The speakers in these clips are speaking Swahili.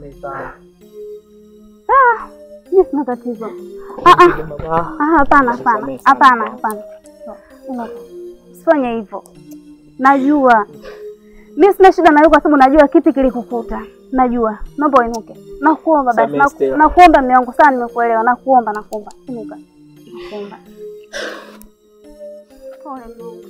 Samehe sana. Mimi sina tatizo. Ah ah. Baba. Ah, hapana, hapana, Nisamehe sana. hapana, hapana. Usifanye hivyo. Najua mimi sina shida na wewe, kwa sababu najua kipi kilikukuta. Najua, naomba uinuke. Nakuomba basi, Samehe, naku- Stella. nakuomba mume wangu sana, nimekuelewa. Nakuomba, nakuomba, inuka. Nakuomba. Pole Mungu.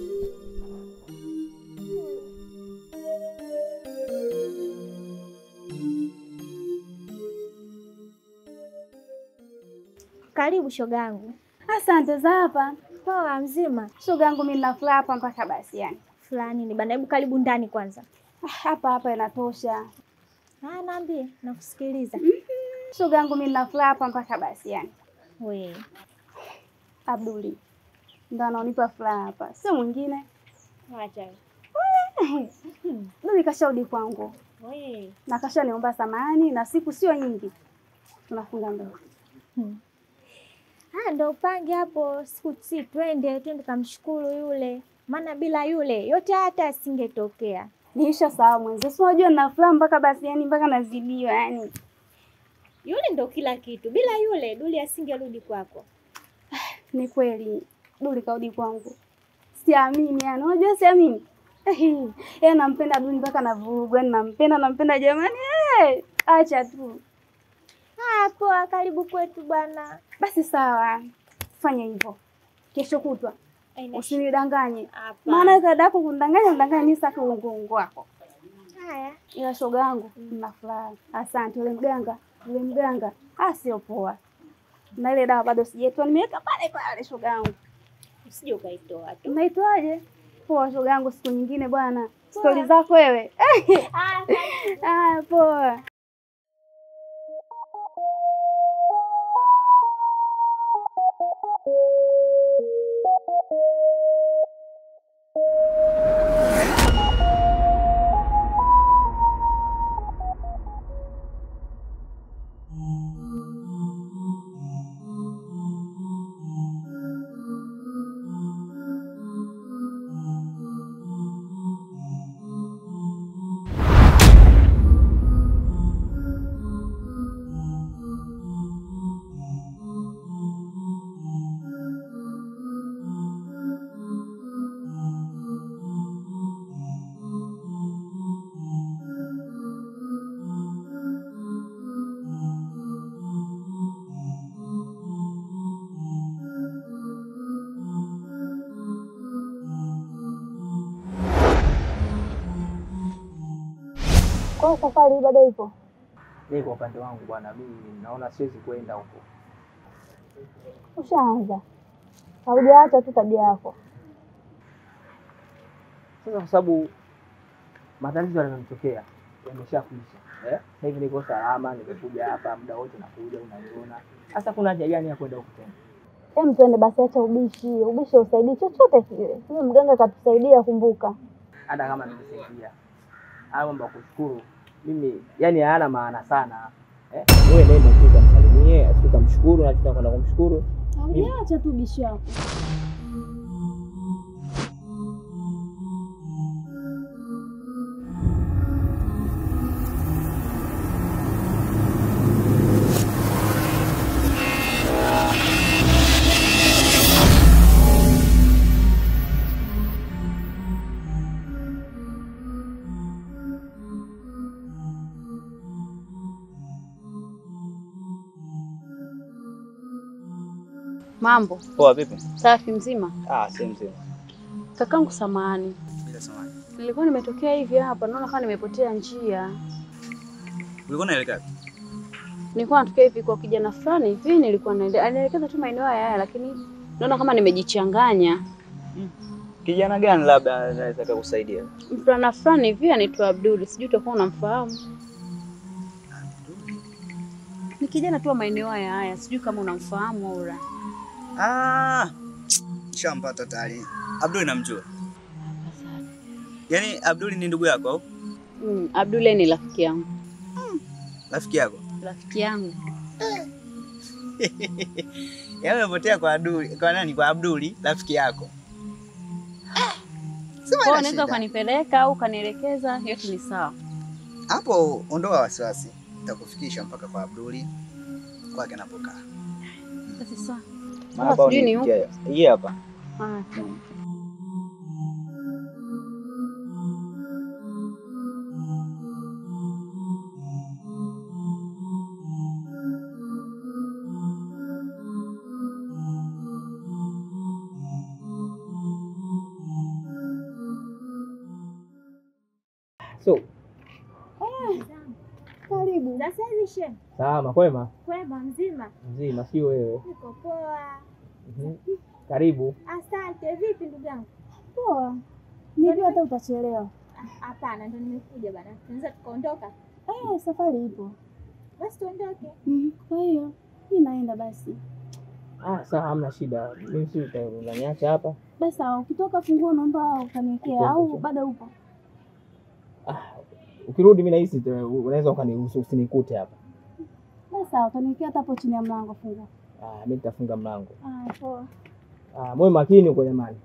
Karibu shoga yangu. Asante za hapa. Poa, mzima Shoga yangu mimi nina furaha hapa mpaka basi yani. fulani ni bana. Hebu karibu ndani kwanza. Ah, Hapa hapa inatosha. Ah, naambie, nakusikiliza. Shoga yangu mimi nina furaha hapa mpaka basi yani. We Abduli ndo anaonipa furaha hapa, sio mwingine. acha Duli kashaudi kwangu we. na kashaniomba samahani, na siku sio nyingi tunafunga ndoa. Ah, ndo upange hapo siku si twende twende kamshukuru yule, maana bila yule yote hata asingetokea. Niisha sawa mwenzi, si unajua nina furaha mpaka basi yani mpaka nazidiwa yani. Yule ndo kila kitu, bila yule Duli asingerudi kwako. Ni kweli Duli kaudi kwangu, siamini yani, unajua siamini. Yeye nampenda Duli mpaka navurugwa, yani nampenda nampenda jamani. Eh, acha tu Ah, poa, karibu kwetu bwana. basi, sawa, fanya hivyo kesho kutwa, Aina usinidanganye hapa. maana dada yako kundanganya undanganya ni sasa uongo wako. haya Ila shoga yangu nina furaha. Asante. Ule mganga, ule mganga ah, sio poa, na ile dawa bado sijaitoa, nimeweka pale pale. Shoga yangu, usije ukaitoa tu. unaitoaje? Poa shoga yangu, siku nyingine bwana, stori zako wewe. Ah, Ah, poa. Kwa safari bado ipo. Mimi kwa upande wangu bwana, mimi naona siwezi kwenda huko. Ushaanza, haujaacha tu tabia yako. Sasa kwa sababu matatizo yanayotokea yameshakuisha. Eh? Sasa hivi niko salama, nimekuja hapa muda wote nakuja unaniona. Sasa kuna haja gani ya kwenda huko tena? Hem, twende basi, acha ubishi. Ubishi usaidii chochote kile. Huyo mganga katusaidia, kumbuka. Hata kama nimesaidia. Haya mambo ya kushukuru mimi yani hayana maana sana. Eh? Wewe nenda tu kamsalimie, afika mshukuru na tutakwenda kumshukuru. Haujaacha tu ubishi wako. Mambo Poa vipi? safi, mzima. Ah, si mzima. Kakangu, samahani, Bila samani. nilikuwa nimetokea hivi hapa, naona kama nimepotea njia. Ulikuwa unaelekea wapi? Nilikuwa natokea hivi kwa kijana fulani hivi, nilikuwa naende- anaelekeza tu maeneo haya haya, lakini naona kama nimejichanganya. Kijana gani labda anaweza kukusaidia? Mvulana fulani hivi anaitwa Abdul, sijui utakuwa unamfahamu. Ni kijana tu wa maeneo haya haya, sijui kama unamfahamu au la. Ah, shampata tayari. Abdul namjua. Yaani Abdul ni ndugu yako au Mm, Abdul yeye ni rafiki yangu, rafiki yako? rafiki yangu. Yaani umepotea kwa Abdul, kwa nani? Kwa Abdul, rafiki yako. Sema Kwa hiyo ina unaweza shida. ukanipeleka au ukanielekeza, yote ni sawa. Hapo ondoa wasiwasi. nitakufikisha mpaka kwa Abduli kwake anapokaa. Sasa Hapa sijui ni unifikia. Hii hapa. ah, sawa. So, Karibu. Sasa hivi shem, salama kwema? kwema mzima? Mzima, sio wewe? Niko poa. Mhm. Karibu. Asante. Vipi ndugu yangu? Poa. Nijua hata utachelewa. Ah, Hapana, ndo nimekuja bana. Tunaweza tukaondoka? Eh, safari ipo. Basi tuondoke. Mhm. Kwa hiyo mi naenda basi. Ah, sawa, hamna shida. Mimi si uta- unaniacha hapa? Basi sawa, ukitoka funguo naomba ukaniwekea au Uko- bado upo? Ah, ukirudi mimi nahisi tu- unaweza ukaniruhusu usinikute hapa. Basi sawa, utaniwekea hata hapo chini ya mlango funguo. Ah, mimi nitafunga mlango. Ah, poa. Ah, moyo makini uko jamani.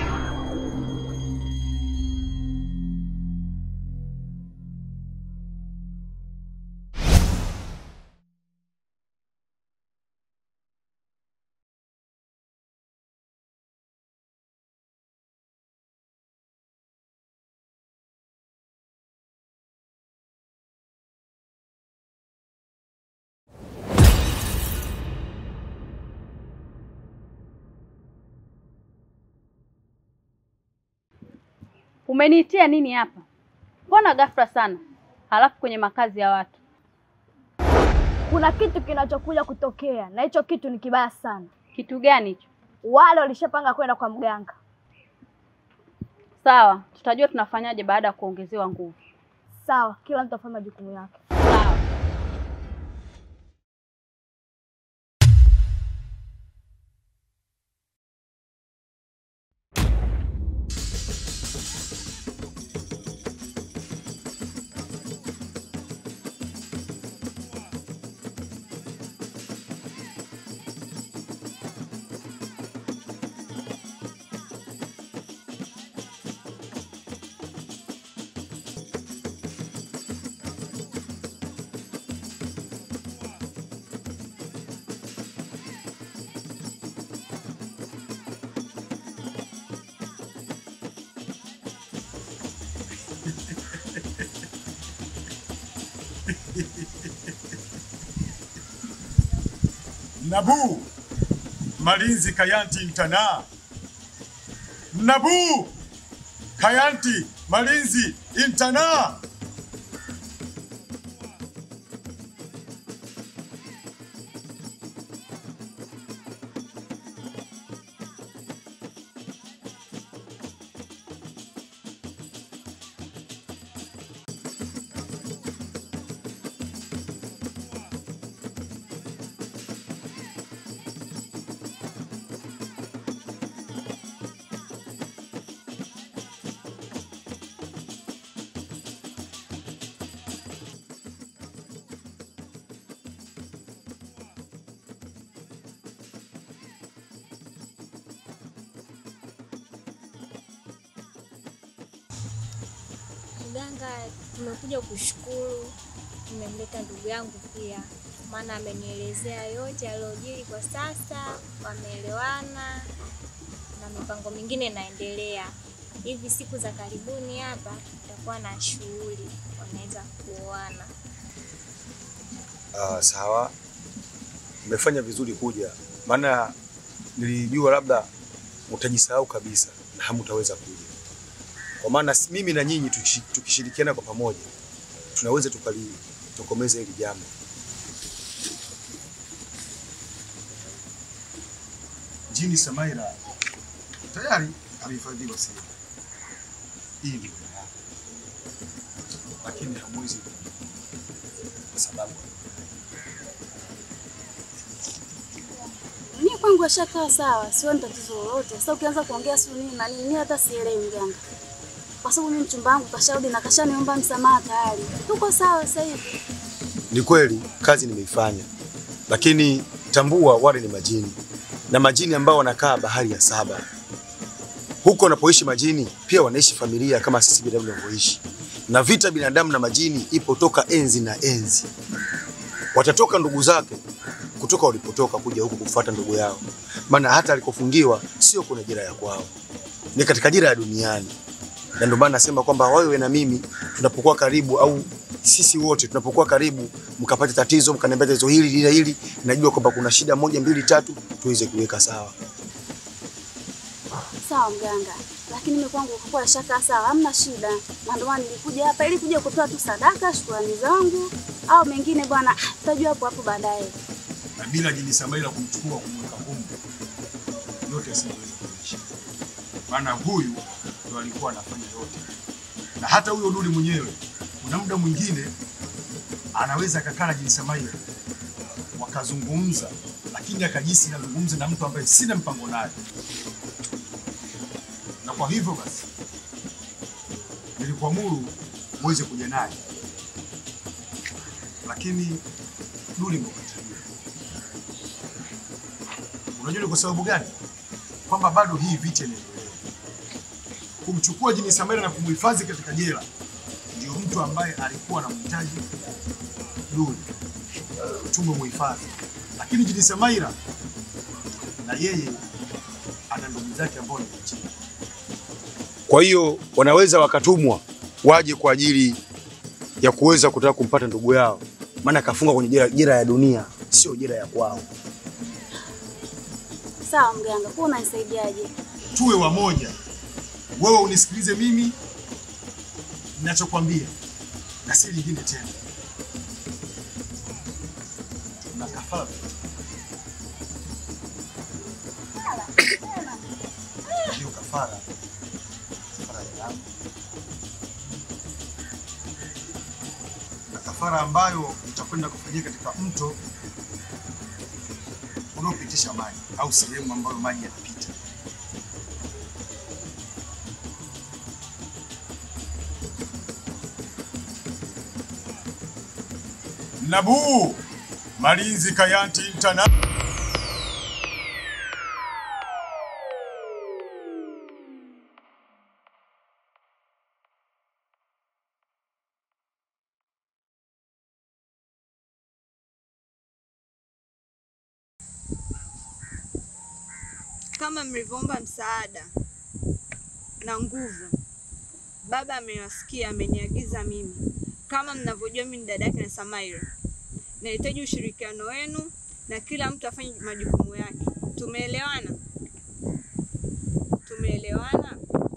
Umeniitia nini hapa? Mbona ghafla sana, halafu kwenye makazi ya watu? Kuna kitu kinachokuja kutokea na hicho kitu ni kibaya sana. Kitu gani hicho? Wale walishapanga kwenda kwa mganga. Sawa, tutajua tunafanyaje baada ya kuongezewa nguvu. Sawa, kila mtu afanye majukumu yake. Sawa. Nabu Malinzi Kayanti Mtana. Nabu Kayanti Malinzi Intana. Mganga, tumekuja kushukuru, tumemleta ndugu yangu pia, maana amenielezea yote yaliyojiri kwa sasa, wameelewana na mipango mingine inaendelea. Hivi siku za karibuni hapa tutakuwa na shughuli, wanaweza kuoana. Ah, sawa, mmefanya vizuri kuja, maana nilijua labda mtajisahau kabisa na hamtaweza kuja, kwa maana s- mimi na nyinyi tukishi- tukishirikiana kwa pamoja tunaweza tukalitokomeza hili jambo. Jini Samaira tayari amehifadhiwa sehemu hii, ndio dawa yake. lakini hamwezi kwa sababu Mimi kwangu ashakaa sawa, sioni tatizo lolote. Sasa ukianza kuongea sio nini na nini, mimi hata sielewi mganga. Kwa sababu mimi mchumba wangu kasharudi na kashaniomba msamaha tayari. Tuko sawa sasa hivi. Ni kweli kazi nimeifanya, lakini tambua wale ni majini na majini ambao wanakaa bahari ya saba. Huko wanapoishi majini pia wanaishi familia kama sisi binadamu tunavyoishi, na vita binadamu na majini ipo toka enzi na enzi. watatoka ndugu zake kutoka walipotoka kuja huku kufuata ndugu yao, maana hata alikofungiwa sio kwenye jela ya kwao, ni katika jela ya duniani. Na ndio maana nasema kwamba wewe na mimi tunapokuwa karibu au sisi wote tunapokuwa karibu, mkapata tatizo, mkaniambia tatizo hili lile hili, najua kwamba kuna shida moja mbili tatu, tuweze kuweka sawa. Sawa mganga, lakini mimi kwangu kwa shaka sawa, hamna shida. Na ndio maana nilikuja hapa ili kuja kutoa tu sadaka, shukrani zangu au mengine bwana, tutajua hapo hapo baadaye. na bila jini Samaila kumchukua kumweka humu, yote asingeweza kuishi, maana huyu ndo alikuwa anafanya yote, na hata huyo Duli mwenyewe kuna muda mwingine anaweza akakaa na jini Samaila wakazungumza, lakini akajisi nazungumza na mtu ambaye sina mpango naye, na kwa hivyo basi nilikuamuru uweze kuja naye, lakini Duli mkatalia. Unajua ni kwa sababu gani? Kwamba bado hii vita inaendelea. Kumchukua jini Samaila na kumhifadhi katika jela ndio mtu ambaye alikuwa anamhitaji Duli, tumemhifadhi, lakini jini Samaila na yeye ana ndugu zake ambao ni wachini. Kwa hiyo wanaweza wakatumwa waje kwa ajili ya kuweza kutaka kumpata ndugu yao, maana akafungwa kwenye jela, jela ya dunia, sio jela ya kwao. Sawa mganga, kwa unanisaidiaje? tuwe wamoja. Wewe unisikilize mimi ninachokwambia, na si lingine tena. Tuna kafara hiyo kafara, kafara ya damu na kafara ambayo itakwenda kufanyika katika mto unaopitisha maji au sehemu ambayo maji yanapita. Nabu Malinzi Kayanti Mtana Kama mlivyoomba msaada na nguvu, baba amewasikia, ameniagiza mimi. Kama mnavyojua, mimi ni dada yake na Samaira. Nahitaji ushirikiano wenu na kila mtu afanye majukumu yake. Tumeelewana? Tumeelewana?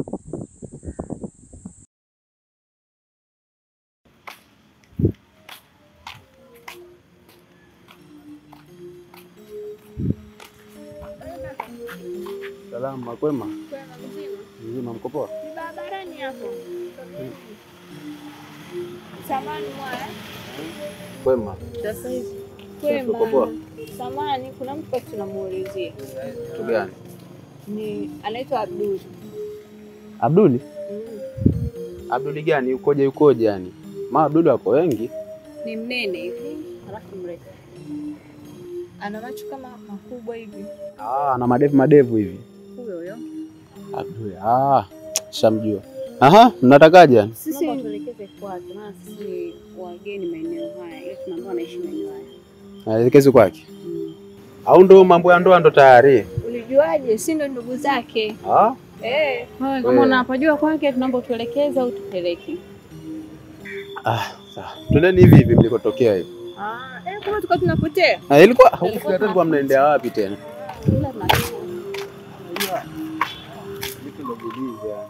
Salama, kwema? Kwema mzima? Mzima, mko poa? Ni barabarani hapo. Samani mwaya. Kwema. Sasa hivi. Uko poa? Kwema. Samani, kuna mtu basi tunamuulizia. Kitu gani? Ni anaitwa Abdul. Abduli? Mm. Abduli gani? Yukoje yukoje yani? Ma Abduli wako wengi. Ni mnene hivi, halafu mrefu. Ana macho kama makubwa hivi. Ah, na madevu madevu hivi. Huyo huyo. Abduli. Ah, shamjua. Aha, mnatakaje yani? Sisi tuelekeze kwake, maana sisi ni wageni maeneo haya, ile tunaambiwa anaishi maeneo haya. Naelekezi kwake. Au ndo mambo ya ndoa ndo tayari? Ulijuaje? Si ndo ndugu zake? Ah, Eh. Wewe Wewe. kama unapojua kwake, tunaomba tuelekeze au tupeleke. ah, sawa. Twendeni hivi hivi mlikotokea hivi. Ah, eh, kama tulikuwa tunapotea. Ah, ilikuwa huku Ilikuwa hata kwa mnaendea wapi tena? Ila tunatoka. Vitu ndo bilizi yani.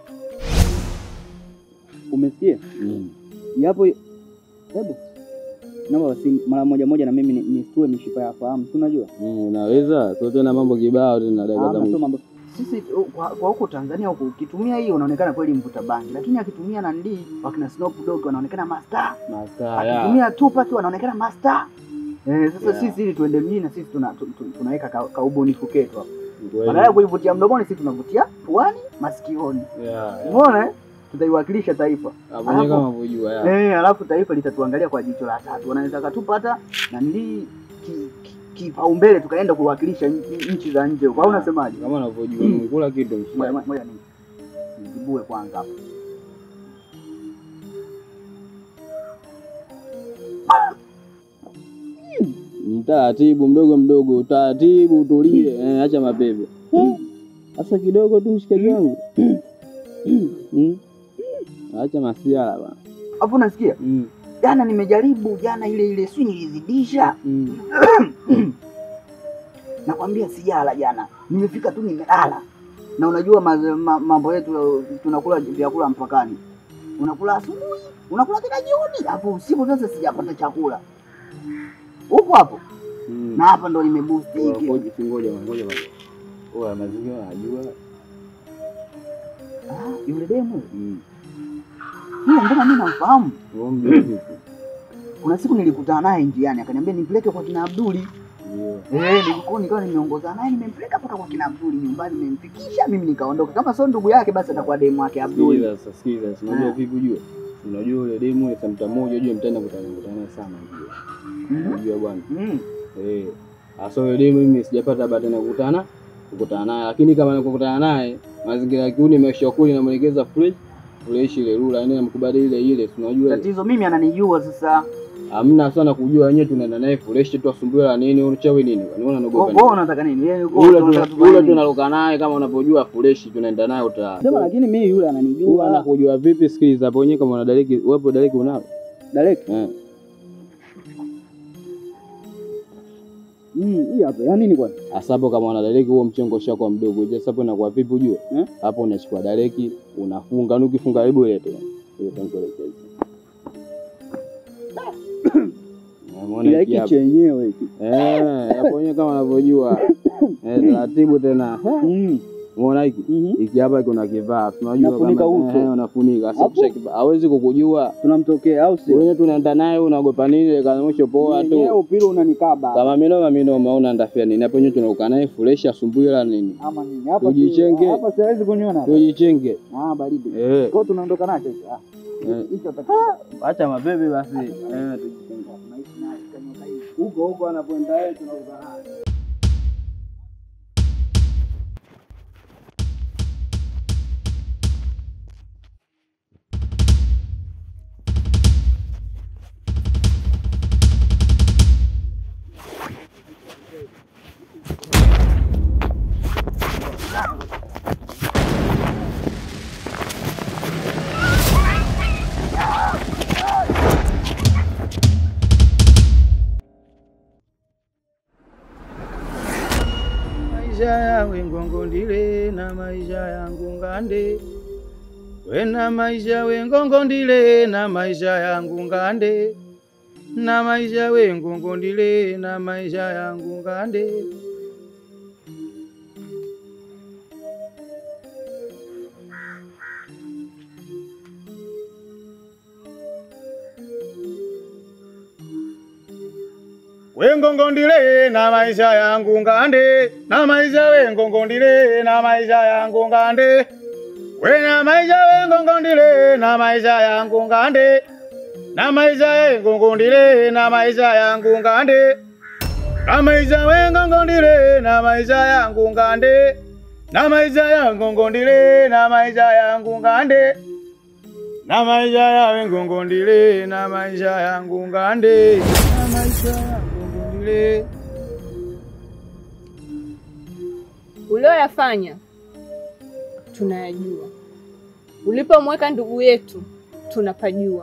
Umesikia? Yapo hebu naomba basi mara moja moja na mimi ni- nisitue mishipa ya fahamu, si unajua? Mm, unaweza sio tena mambo kibao tena dakika za Hamna, sio mwisho. mambo sisi uh, kwa, kwa huko Tanzania huko ukitumia hii unaonekana kweli mvuta bangi, lakini akitumia nandi wakina Snoop Dogg wanaonekana master, Master ya. akitumia Tupac wanaonekana master. Eh, sasa Yeah. sisi ili tuende mjini na sisi tuna, tu, tu, tunaweka ka, ka ubunifu ketu hapo. Kweli. Badala ya kuivutia mdomoni, sisi tunavutia puani, masikioni. Yeah, yeah. Umeona eh? Tutaiwakilisha taifa. Hapo nyewe Alafu- kama unavyojua ya. Eh, alafu taifa litatuangalia kwa jicho la tatu. Wanaweza katupata na nili kipaumbele tukaenda kuwakilisha nchi- nchi za nje huko. Au unasemaje? Kama unavyojua umekula kitu Ngoja mshikaji. ngoja ni nijibue kwanza hapo. taratibu, mdogo mdogo, taratibu, utulie, eh, acha mapepe. Sasa kidogo tu mshikaji wangu. Mm. Acha masiala bwana. Hapo unasikia? Jana nimejaribu jana ile ile si nilizidisha. Nakwambia sijala jana. Nimefika tu nimelala. Na unajua ma- ma- mambo yetu tunakula vyakula mpakani. Unakula asubuhi, unakula tena jioni, hapo usiku sasa sijapata chakula. Upo hapo? Na hapa ndo nimeboost hiki. Ngoja ngoja ngoja bwana. Oya mazingira najua. Ah, yule demu. Yule mbona mimi namfahamu? Wewe mjua vipi? Kuna siku nilikutana naye njiani akaniambia nimpeleke kwa kina Abduli. Ndio. Eh, nilikuwa nikawa nimeongozana naye nimempeleka mpaka kwa kina Abduli nyumbani nimemfikisha mimi nikaondoka. Kama sio ndugu yake basi atakuwa demu wake Abduli. Sikiliza sasa, sikiliza. si Unajua Ah. vipi ujue? Unajua yule demu ile samta moja ujue mtaenda kutana kutana naye sana ujue. Unajua bwana. Eh. Asa yule demu mimi sijapata bahati ya kukutana kukutana naye, lakini kama nikukutana naye mazingira ya kiuni maisha kuli namwelekeza fresh uleishi ile rula, yani namkubali ile ile, si unajua ile. Tatizo mimi ananijua sasa. Hamna sana kujua wenyewe tunaenda naye fresh tu asumbue la nini, unachawi nini? Kwani Wewe unanogopa wewe unataka nini? Yeye yuko Ule unataka tuna- tufanye ule nini? tunaruka naye kama unapojua fresh tunaenda naye uta. Sema lakini mimi yule ananijua. Anakujua vipi? Sikiliza hapo wenyewe kama una daliki, wewe daliki unao? Daleki? Eh. Mm, hii hapa. Yani nini kwani? Hasa hapo kama una daleki huo mchengo ushakuwa mdogo. Je, sasa hapo inakuwa vipi ujue? Hapo unachukua daleki, unafunga, na ukifunga hebu ilete. Ile tankuelekeza. Umeona Kila hiki hiki hapa? chenyewe hiki. Eh, hapo wenyewe kama unavyojua. Eh, taratibu tena. Umeona hiki? Hiki hapa kuna kivaa. Tunajua Nafunika kama uso. eh, unafunika. Sasa Hapo. kisha kivaa hawezi kukujua. Tunamtokea au si? Wewe tunaenda naye unaogopa nini? Kama mwisho poa tu. Yeye upira unanikaba. Kama minoma minoma una ndafia nini? Hapo nyewe tunaruka naye fresh asubuhi la nini? Ama nini? Hapa Tujichenge. si- Hapa siwezi kuniona. hapa. Tujichenge. Ah, baridi. Eh. Kwa hiyo tunaondoka nacho hicho. Ah. Eh. Hicho tatizo. Acha mapepe basi. Eh, tujichenge. Huko huko anapoenda yeye tunaruka naye. maisha yawe ngongondile na maisha yangu ngande wena maisha we ngongondile na maisha yangu ngande na maisha we ngongondile na maisha yangu ngande wengongondile na maisha yangu ngande na maisha wengongondile na maisha yangu ngande wena maisha wengongondile na maisha yangu ngande na maisha wengongondile na maisha yangu ngande na maisha wengongondile na maisha yangu ngande na maisha yangongondile na maisha yangu ngande na maisha ya wengongondile na maisha yangu ngande na maisha yangongondile ulioyafanya tunayajua, ulipomweka ndugu yetu tunapajua.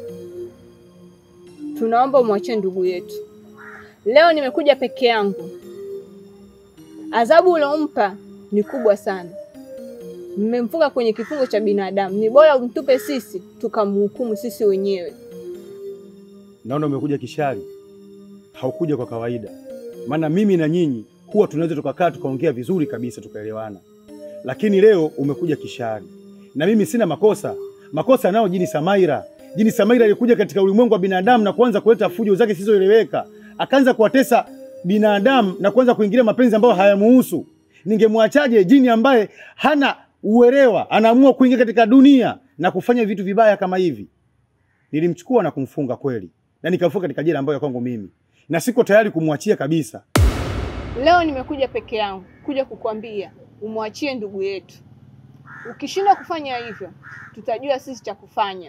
Tunaomba umwachie ndugu yetu. Leo nimekuja peke yangu, adhabu uliompa ni kubwa sana. Mmemfunga kwenye kifungo cha binadamu, ni bora umtupe sisi tukamhukumu sisi wenyewe. Naona umekuja kishari, haukuja kwa kawaida. Maana mimi na nyinyi huwa tunaweza tukakaa tukaongea vizuri kabisa tukaelewana, lakini leo umekuja kishari na mimi sina makosa. Makosa nao jini Samaira. Jini Samaira alikuja katika ulimwengu wa binadamu na kuanza kuleta fujo zake zisizoeleweka, akaanza kuwatesa binadamu na kuanza kuingilia mapenzi ambayo hayamuhusu. Ningemwachaje jini ambaye hana uelewa, anaamua kuingia katika dunia na kufanya vitu vibaya kama hivi? Nilimchukua na kumfunga kweli, na nikamfunga katika jela ambayo ya kwangu mimi, na siko tayari kumwachia kabisa. Leo nimekuja peke yangu kuja kukwambia umwachie ndugu yetu. Ukishindwa kufanya hivyo, tutajua sisi cha kufanya.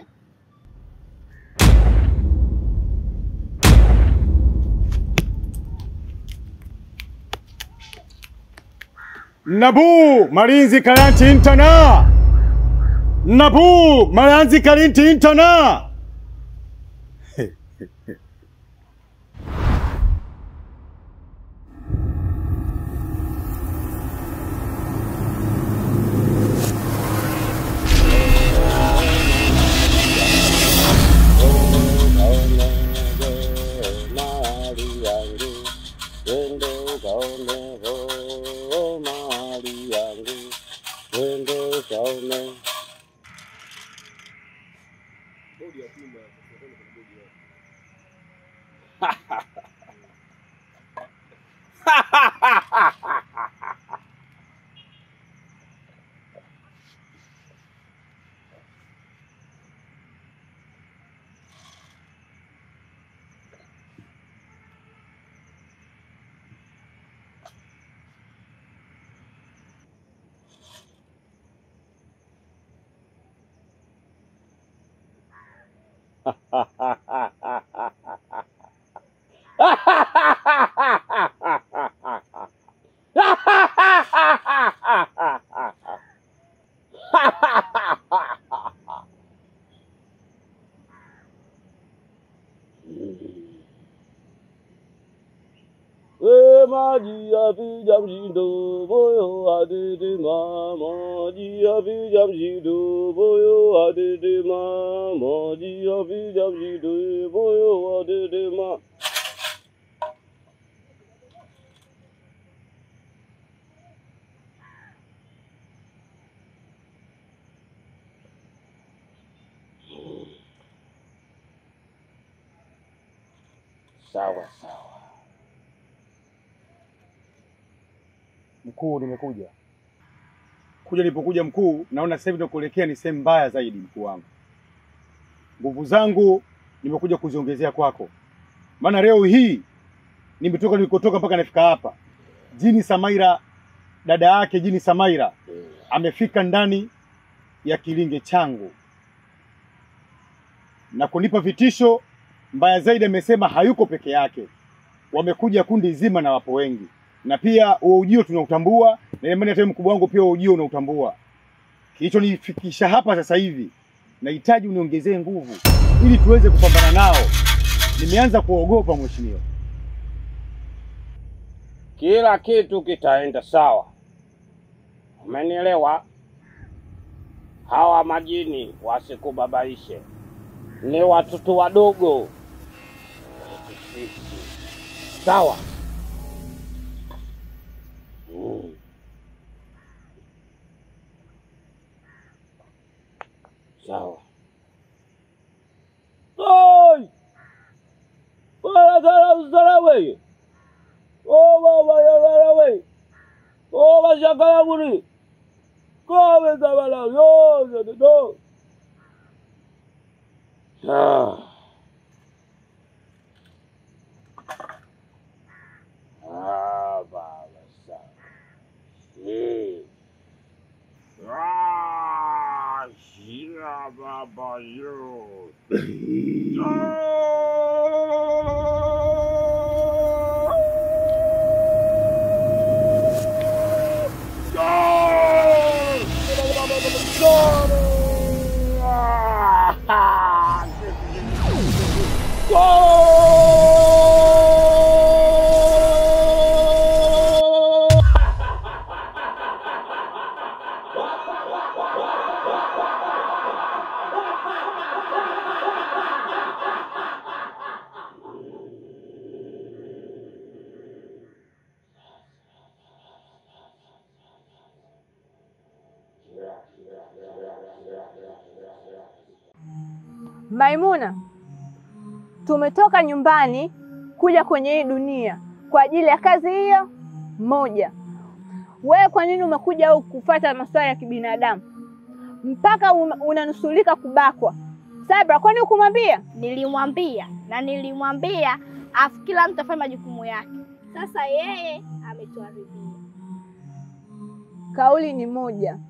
Nabu Malinzi Kalanti Intana. Nabu Malinzi Kalinti Intana. We maji ya vija mshindo moyo adede mama maji ya vija mshindo moyo adede mama maji ya vija mshindo moyo adede mama Sawa sawa. Mkuu, nimekuja kuja. Nilipokuja mkuu, naona sasa hivi nakuelekea ni sehemu mbaya zaidi. Mkuu wangu, nguvu zangu nimekuja kuziongezea kwako, maana leo hii nimetoka nilikotoka mpaka nafika hapa. Jini Samaira, dada yake Jini Samaira amefika ndani ya kilinge changu na kunipa vitisho mbaya zaidi. Amesema hayuko peke yake, wamekuja kundi zima na wapo wengi, na pia huo ujio tunautambua, na imani hata mkubwa wangu pia huo ujio unautambua. Kilichonifikisha hapa sasa hivi, nahitaji uniongezee nguvu ili tuweze kupambana nao. Nimeanza kuogopa mheshimiwa. Kila kitu kitaenda sawa, umenielewa? Hawa majini wasikubabaishe, ni watoto wadogo sisi, sawa? Mm. Sawa. Oi! Bwana sana usala wewe. Oh baba ya sana wewe. Oh bashakala buri. Kowe zabala yo yo do. Ah. Ah baba sana. Eh. Ah, shia baba yo. Maimuna, tumetoka nyumbani kuja kwenye hii dunia kwa ajili ya kazi hiyo moja. Wewe kwa nini umekuja au kufuata masuala ya kibinadamu mpaka un- unanusulika kubakwa? Sabra, kwani hukumwambia? Nilimwambia na nilimwambia afu kila mtu afanye majukumu yake. Sasa yeye ametuharibia. Kauli ni moja,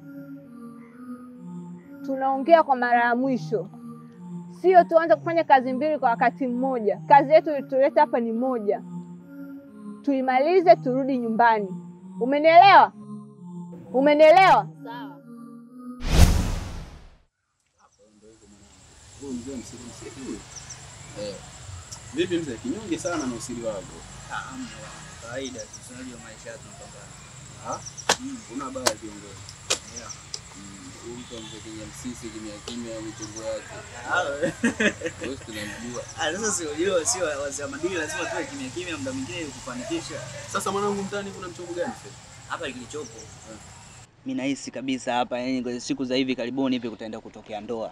tunaongea kwa mara ya mwisho, sio tuanze kufanya kazi mbili kwa wakati mmoja. Kazi yetu ilituleta hapa ni moja, tuimalize, turudi nyumbani. Umenielewa? Umenielewa? Sawa. Huyu mzee msiri msiri huyu. Eh. Vipi mzee, kinyonge sana na usiri wako. Kawaida tu, si unajua maisha yetu tunapambana. Ah? Una baya kiongozi. Yeah. Huyu mtu mzee Kenya msisi kimya kimya michongo yake. Ah, we. Wewe tunamjua. Ah, sasa si unajua sio wazee wa madini lazima tuwe kimya kimya muda mwingine ili kufanikisha. Sasa mwanangu mtani kuna mchongo gani sasa? Hapa kilichopo. Mimi nahisi kabisa hapa yani kwa siku za hivi karibuni hivi kutaenda kutokea ndoa.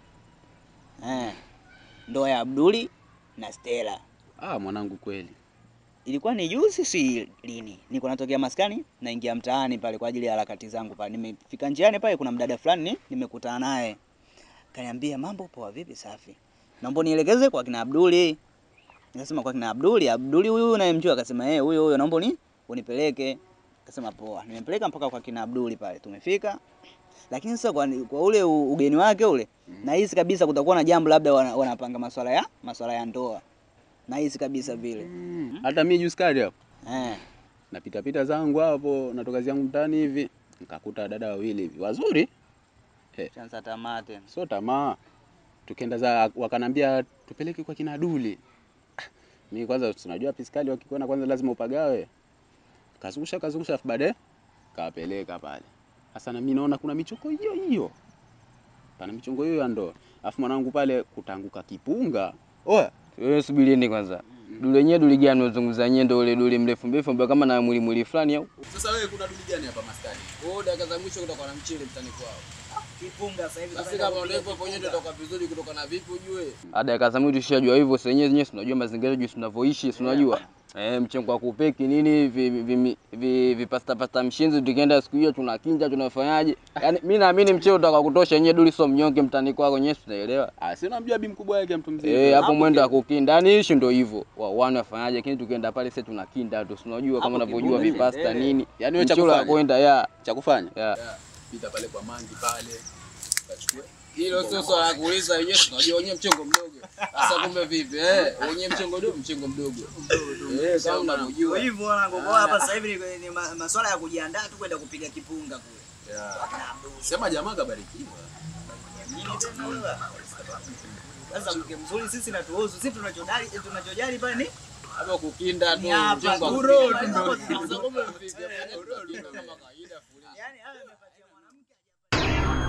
Eh. Ndoa ya Abduli na Stella. Ah, mwanangu kweli. Ilikuwa ni juzi si lini? Niko natokea maskani, naingia mtaani pale kwa ajili ya harakati zangu pale. Nimefika njiani pale kuna mdada fulani nimekutana naye. Kaniambia mambo poa vipi safi. Naomba nielekeze kwa kina Abduli. Nikasema kwa kina Abduli, Abduli huyu unayemjua akasema eh huyo huyo naomba ni unipeleke. Akasema poa. Nimempeleka mpaka kwa kina Abduli pale. Tumefika. Lakini sasa kwa, kwa ule u- ugeni wake ule nahisi kabisa kutakuwa na jambo labda wana- wanapanga masuala ya masuala ya ndoa. Nahisi kabisa vile. Hata mimi juzi kali hapo. Eh. Napita pita zangu hapo, natoka zangu mtaani hivi, nikakuta dada wawili hivi wazuri. Eh, Chanza tamaa tena. sio tamaa. Tukaenda za wakanambia tupeleke kwa kina Duli. Ah, Mimi kwanza tunajua piskali wakikuona kwanza lazima upagawe. Kazungusha kazungusha afu baadaye kawapeleka pale. Sasa na mimi naona kuna michoko hiyo hiyo. Pana michongo hiyo ya ndoa. Afu mwanangu pale kutanguka kipunga. Oya, Wewe subirini kwanza. Duli yenyewe duli gani unazungumza yenyewe ndio ule duli mrefu mrefu ambaye kama na mwili mwili fulani au? Sasa wewe kuna duli gani hapa maskani? Oh, dakika za mwisho kutoka na mchele mtani kwao. Kipunga sasa hivi. Sasa kama ndio hivyo wenyewe tutatoka vizuri kutoka na vipi ujue? Ada ya kaza mwili tushajua hivyo sasa yenyewe yenyewe tunajua mazingira yetu tunavyoishi, si unajua. Eh, mchengo wa kupeki nini vi vi, vi, vi pasta pasta mshinzi tukienda siku hiyo tunakinja tunafanyaje? Yaani mimi naamini mcheo utaka kutosha yenyewe duli sio mnyonge mtani kwako yenyewe tunaelewa. Ah, si unamjua bi mkubwa yake mtu mzima. Eh, hapo mwendo wa kukinda. Yaani ishi ndio hivyo. Wa wana wafanyaje lakini tukienda pale sasa tunakinda tu. si Unajua kama Hapo unavyojua kipunga vipasta kiendelee. nini. Yaani wewe cha Mcheo wa kufanya? kwenda ya Cha kufanya? ya. Pita pale kwa mangi pale. Kachukua. Hilo sio swala la kuuliza wenyewe tunajua wenyewe mchengo mdogo. Sasa kumbe vipi? Eh, wenyewe mchengo mdogo, mchengo mdogo. Eh, kama unavyojua. Kwa hivyo wanangu, kwa hapa sasa hivi ni, ni ma- masuala ya kujiandaa tu kwenda kupiga kipunga kule. Sema jamaa kabarikiwa. Nini tena wewe? Sasa mke mzuri sisi na tuozu. Sisi tunachojali tunachojali pale ni Hapo kukinda tu Ni hapa, mchengo wa buro, kukinda. tu Sasa ndo- kumbe vipi? Fanya kukinda kama kawaida fuliza. Yaani hayo yamepatia mwanamke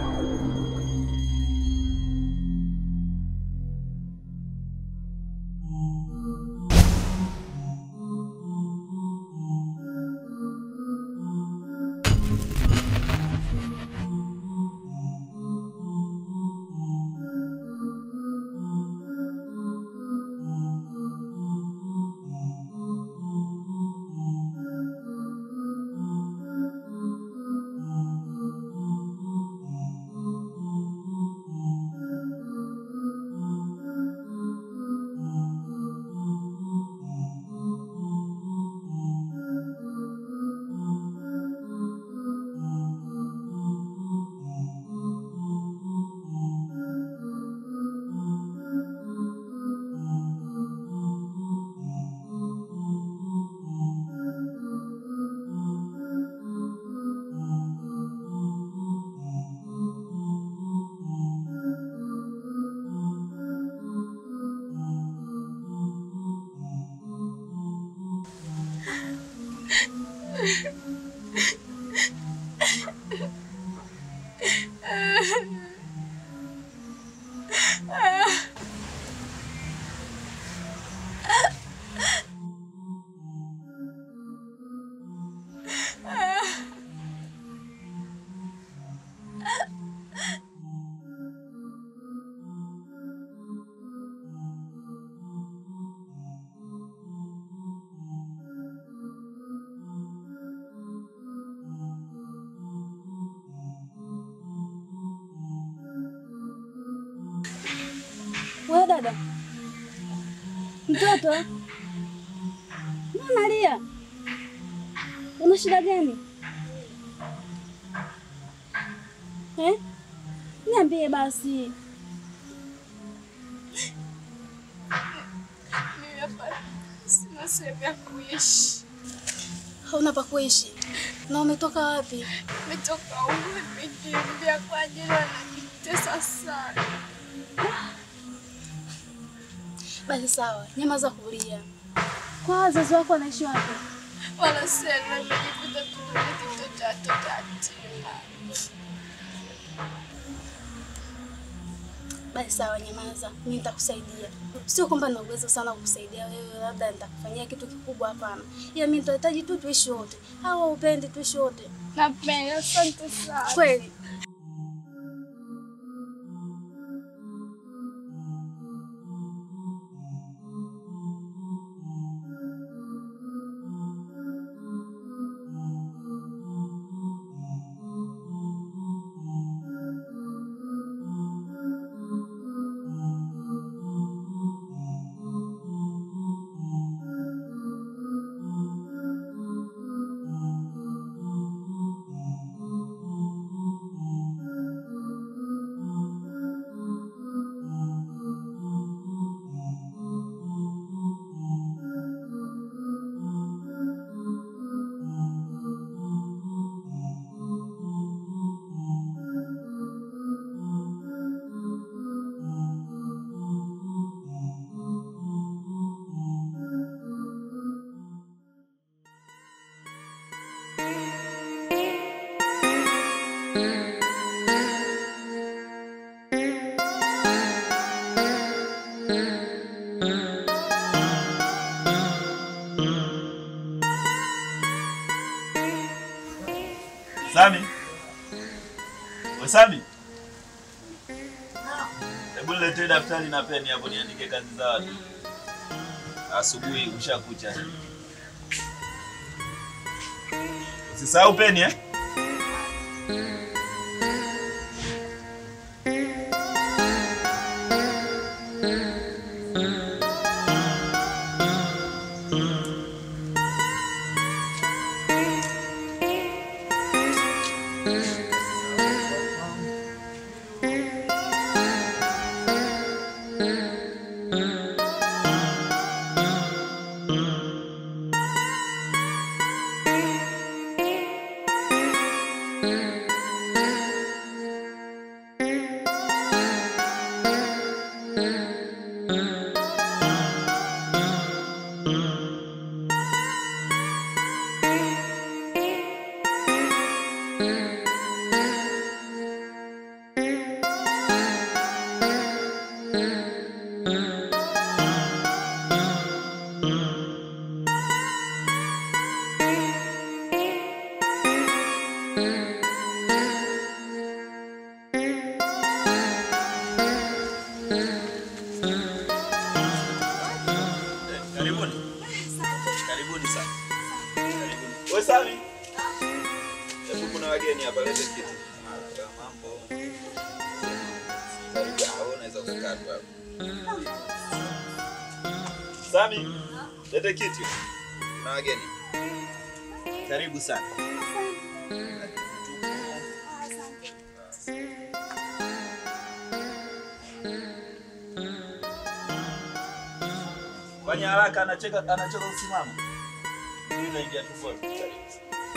Wewe dada, mtoto, mbona unalia? Una shida gani eh? Niambie basi. Mimi hapa sina sehemu ya kuishi. hauna pa kuishi. Na umetoka wapi? Nimetoka huko nimekimbia kwa ajili wananitesa sana. Basi sawa, nyamaza kulia. Kwa wazazi wako wanaishi wapi? Wanasema nimejikuta tumiliki mtoto wa watoto yatima. Basi sawa, nyamaza, mimi nitakusaidia. Sio kwamba nina uwezo sana wa kukusaidia wewe, labda nitakufanyia kitu kikubwa, hapana. Ila mimi nitahitaji tu tuishi wote. Hawa upendi tuishi wote? Napenda, asante sana. Kweli? Sami. We Sami. Hebu niletee daftari na peni hapo niandike kazi za watu. Asubuhi ushakucha. Usisahau peni eh? Karibuni. Karibuni sana. Karibuni. We Sami. Hebu kuna wageni hapa lete kiti. Mara mambo. Karibu hao unaweza kukaa tu hapo. Sami, lete kiti. Kuna wageni. Karibu sana. Fanya haraka, anacheka anacheka usimama. Mimi naingia tumboni. Karibu.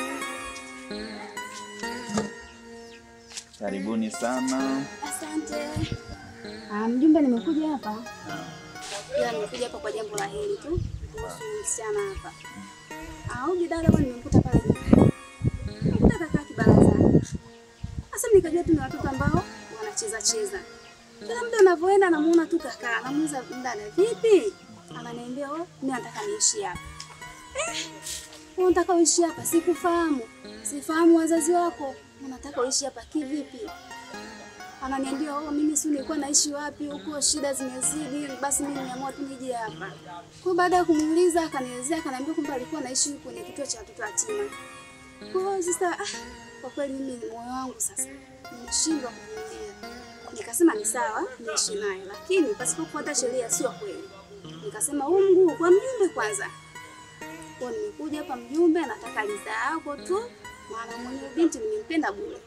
Karibuni sana. Asante. Ah, mjumbe, nimekuja hapa ila nimekuja hapa kwa jambo la heri tu kuhusu msichana hapa. Ah, huyu dada bwana nimemkuta pale nyumbani. Nimekuta kakaa kibarazani. Sasa nikajua tu ni watoto ambao wanacheza cheza. Kila muda unavyoenda namuona tu kakaa, namuuliza mdada, vipi? Ananiambia, "Oh, mimi nataka niishi hapa." Eh, wewe unataka uishi hapa? Sikufahamu. Sifahamu wazazi wako. Unataka uishi hapa kivipi? Ananiambia, "Oh, mimi si nilikuwa naishi wapi huko, shida zimezidi, basi mimi nimeamua tu nije hapa." Kwa baada ya kumuuliza akanielezea, akaniambia kwamba alikuwa anaishi kwenye kituo cha watoto yatima. Kwa hiyo sasa, ah, kwa kweli mimi moyo wangu sasa nimeshindwa kuvumilia. Nikasema ni sawa, niishi naye, lakini pasipo kufuata sheria sio kweli. Nikasema huu mguu kwa mjumbe kwanza. Kwa hiyo nimekuja hapa mjumbe, nataka ridhaa yako tu, maana mwenye binti nimempenda bure.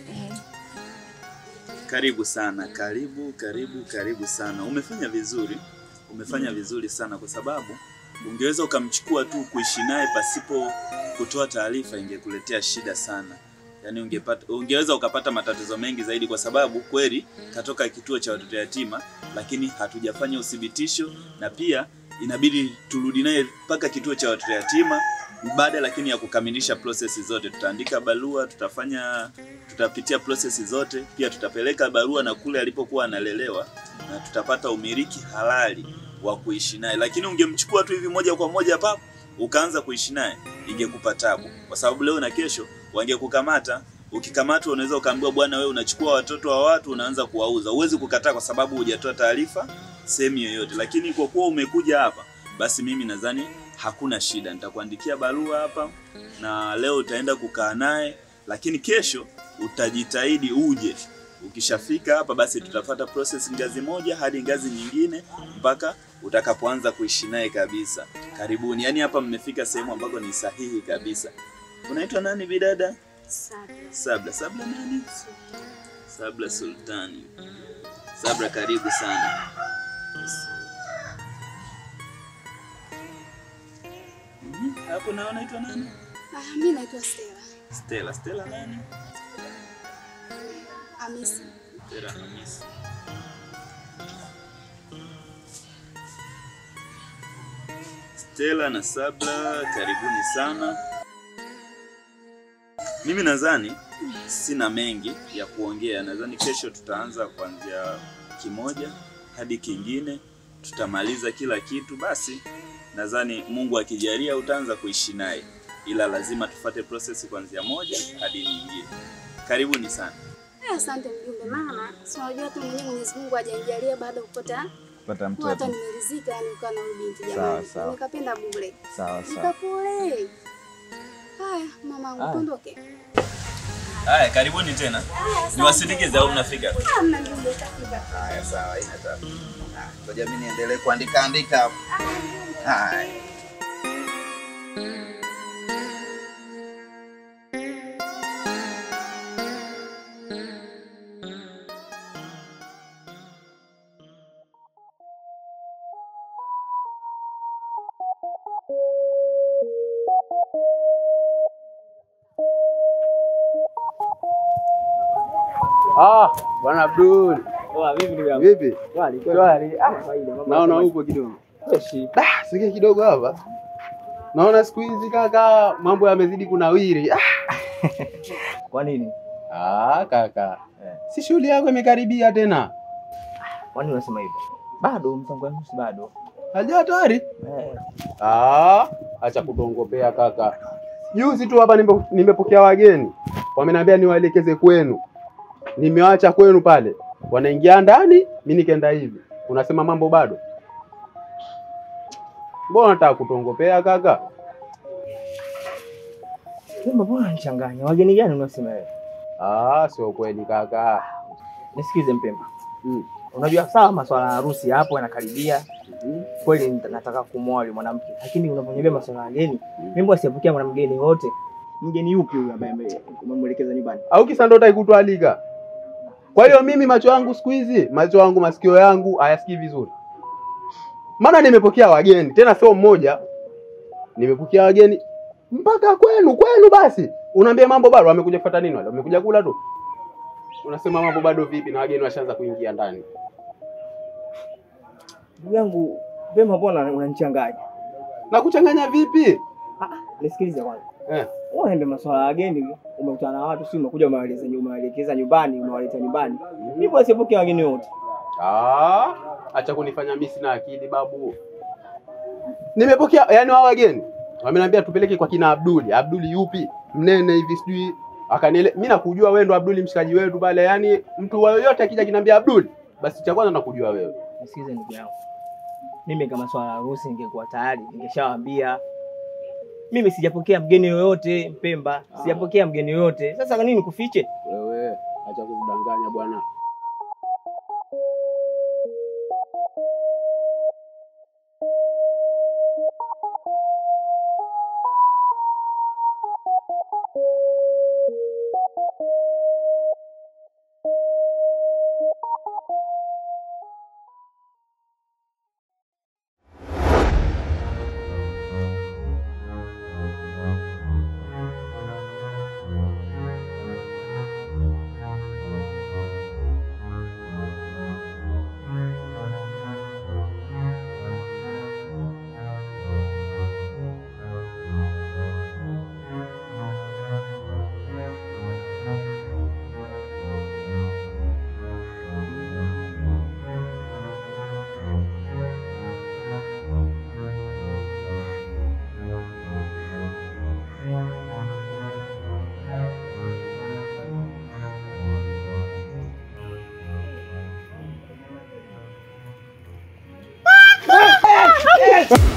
Karibu sana, karibu, karibu, karibu sana. Umefanya vizuri, umefanya vizuri sana, kwa sababu ungeweza ukamchukua tu kuishi naye pasipo kutoa taarifa ingekuletea shida sana. Yaani ungepata ungeweza ukapata matatizo mengi zaidi kwa sababu kweli katoka kituo cha watoto yatima lakini hatujafanya uthibitisho na pia inabidi turudi naye mpaka kituo cha watoto yatima baada lakini ya kukamilisha prosesi zote tutaandika barua tutafanya tutapitia prosesi zote pia tutapeleka barua na kule alipokuwa analelewa na tutapata umiliki halali wa kuishi naye lakini ungemchukua tu hivi moja kwa moja papo ukaanza kuishi naye ingekupa tabu kwa sababu leo na kesho wangekukamata ukikamatwa unaweza ukaambiwa bwana wewe unachukua watoto wa watu unaanza kuwauza huwezi kukataa kwa sababu hujatoa taarifa sehemu yoyote lakini kwa kuwa umekuja hapa basi mimi nadhani hakuna shida nitakuandikia barua hapa na leo utaenda kukaa naye lakini kesho utajitahidi uje ukishafika hapa basi tutafata process ngazi moja hadi ngazi nyingine mpaka utakapoanza kuishi naye kabisa karibuni yaani hapa mmefika sehemu ambako ni sahihi kabisa unaitwa nani bidada sabla sabla nani sabla sultani sabla karibu sana Mhm, hapo na unaitwa nani Ah, mi naitwa Stella. stella stella nani Hamisi. stella hamisi Stella na Sabla, karibuni sana. Mimi nadhani sina mengi ya kuongea. Nadhani kesho tutaanza kuanzia kimoja hadi kingine, tutamaliza kila kitu. Basi nadhani Mungu akijalia utaanza kuishi naye, ila lazima tufate process kuanzia moja hadi nyingine. Karibuni sana. Eh, Asante mjumbe, maana si unajua tu mwenyewe Mwenyezi Mungu hajanijalia baada ya kupata Pata kuwa hata mtoto. nimeridhika, yani ukaa na huyu binti Sawa, jamani, sawa. nikapenda bure, Sawa sawa. nikakule. Haya mamangu, Haya. tuondoke. Haya, karibuni tena. Niwasindikize au mnafika? Ah, mna mjumbe, utafika. Haya, sawa, haina tabu. Ah, Ngoja mimi niendelee kuandika andika hapo. Haya. Ah, bwana Abdul. Poa, vipi ndugu yangu? Vipi? Shwari, Shwari. Ah, kawaida, mambo Naona yanasema- upo kidogo. Freshi. Ah, sikia kidogo hapa. Naona siku hizi kaka mambo yamezidi kunawiri. Ah. Kwa nini? Ah, kaka. Si shughuli yako imekaribia tena. Kwa nini unasema hivyo? Bado mpango wangu si bado. Haja hatari. Eh. Ah, acha kutongopea kaka. Juzi tu hapa nimbe- nimepokea wageni. Wameniambia niwaelekeze kwenu. Nimewacha kwenu pale. Wanaingia ndani, mimi nikaenda hivi. Unasema mambo bado? Mbona unataka kutongopea kaka? Sema mbona unanichanganya? Wageni gani unasema wewe? Ah, sio kweli kaka. Nisikize Mpemba. Mm. Unajua sawa masuala ya harusi hapo yanakaribia. Kweli nita- nataka kumwoa yule mwanamke. Lakini unaponiambia masuala ya wageni, mimi mbona sijapokea mwanamgeni wote? Mgeni yupi huyu ambaye ame- umemwelekeza nyumbani? Au kisa ndo utaki kutwalika? Kwa hiyo mimi macho yangu siku hizi, macho yangu, masikio yangu hayasikii vizuri. Maana nimepokea wageni, tena sio mmoja. Nimepokea wageni mpaka kwenu, kwenu basi. Unaambia mambo bado, wamekuja kufuata nini wale? Wamekuja kula tu. Unasema mambo bado vipi na wageni washaanza kuingia ndani? Ndugu yangu, Mpemba mbona unanichanganya? Na kuchanganya vipi? Nisikilize kwanza. Eh. Unaende masuala ya wageni, umekutana na watu, si umekuja umewaeleza umewaelekeza nyumbani, umewaleta nyumbani. Mimi mbona sijapokea wageni wote? Ah, acha kunifanya mimi sina akili babu. Nimepokea yani hao wageni. Wameniambia tupeleke kwa kina Abduli. Abduli yupi? Mnene hivi sijui. Akaniele mimi nakujua wewe ndo Abduli mshikaji wetu pale. Yani mtu wa yoyote akija kiniambia Abduli, basi cha kwanza nakujua wewe. Nisikize ndugu yangu, mimi kama swala la harusi ningekuwa tayari ningeshawaambia. Mimi sijapokea mgeni yoyote Mpemba, sijapokea mgeni yoyote. Sasa kwa nini kufiche? Wewe acha kudanganya bwana. Twende.